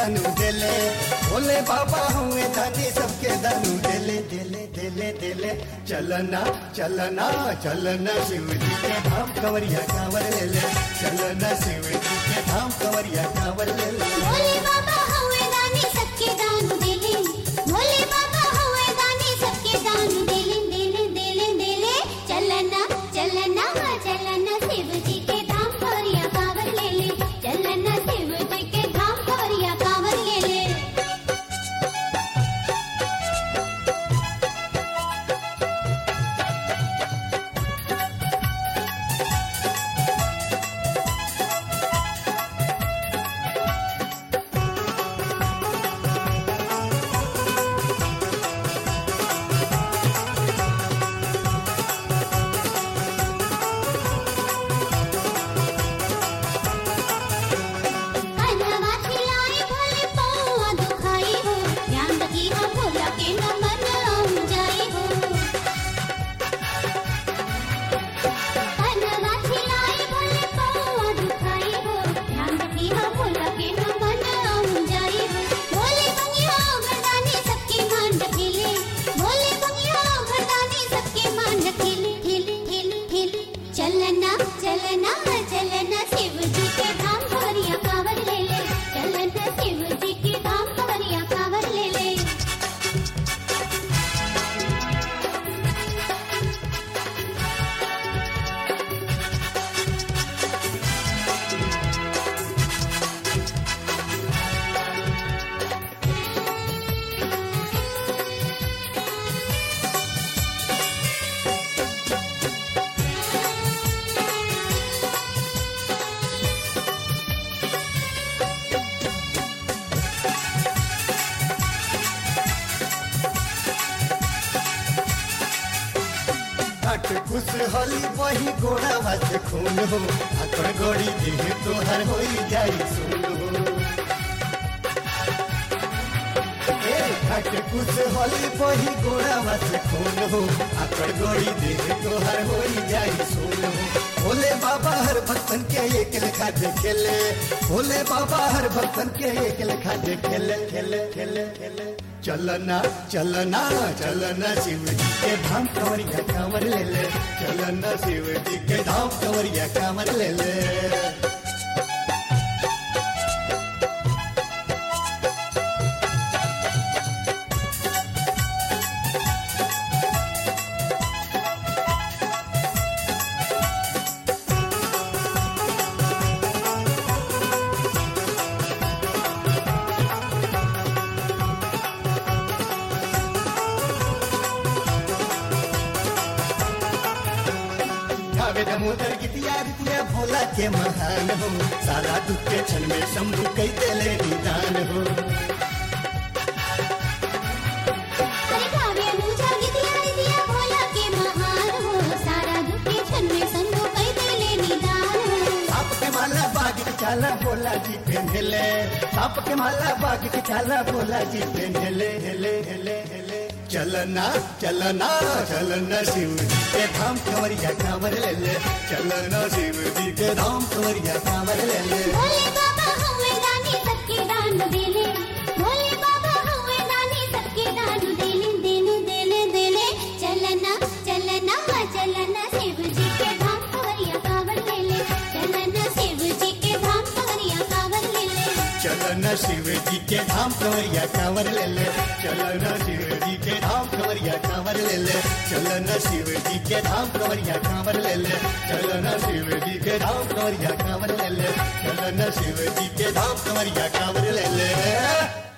दानू देले भोले बाबा हुए दानी सबके दानू देले देले देले देले चलना चलना चलना शिव जी के धाम कंवरिया कांवर ले ले चलना शिव जी के धाम कंवरिया कांवर ले ले भोले बाबा हवे दानी सबके दान देले भोले बाबा हवे दानी सबके दान देले देले देले देले चलना चलना चलना शिव जी के धाम कवरिया कांवर ले ले चलना शिव जी के धाम कवरिया कांवर ले ले कन्हवा खिलाए भोले पौआ दुखाई हो ध्यान रखी हो भोला के न मन आऊं जाई हो कन्हवा खिलाए भोले पौआ दुखाई हो ध्यान रखी हो भोला के न मन आऊं जाई हो भोले बंगिया मर्दानी सबके मान रखेले भोले बंगिया मर्दानी सबके मान रखेले ठेले ठेले ठेले चलना चलना चलना शिव जी के धाम कवरिया कांवर ले ले चलना शिव जी के धाम कवरिया कांवर ले ले घाट खुश होली वही गोड़ा वास खून हो आकड़ गोड़ी देह तोहर होई जाई सुन हो ए, घाट खुश होली वही गोड़ा वास खून हो आकड़ गोड़ी देह तोहर होई जाई सुन हो भोले बाबा हर भक्तन के एक लेखा देखेले भोले बाबा हर भक्तन के एक लेखा देखेले खेले खेले खेले चलना चलना चलना शिव जी के धाम कंवरिया कांवर ले ले चलना शिव जी के धाम कंवरिया कांवर ले ले गावे दमोदर गीतिया रितिया भोला के महान हो सारा दुख के क्षण में शंभु कई देले निदान हो अरे गावे अनुजा गिदिया गिदिया भोला के महान हो सारा दुख के क्षण में संभो कई देले निदान हो साप के माला बाग के चाला भोला जी पेंधले साप के माला बाग के चाला भोला जी पेंधले हेले हेले हेले चलना चलना चलना शिव जी के धाम कंवरिया कांवर ले ले चलना शिव जी के धाम कंवरिया कांवर ले ले भोले बाबा हवे दानी सबके दान देले भोले बाबा हवे दानी सबके दान देले देले देले देले चलना चलना चलना शिव जी के धाम कवरिया कांवर ले ले चलना शिव जी के धाम कवरिया कांवर ले ले चलना शिव जी के धाम कंवरिया कांवर ले ले चलना शिव जी के धाम कंवरिया कांवर ले ले चलना शिव जी के धाम कंवरिया कांवर ले ले चलना शिव जी के धाम कंवरिया कांवर ले ले चलना शिव जी के धाम कंवरिया कांवर ले ले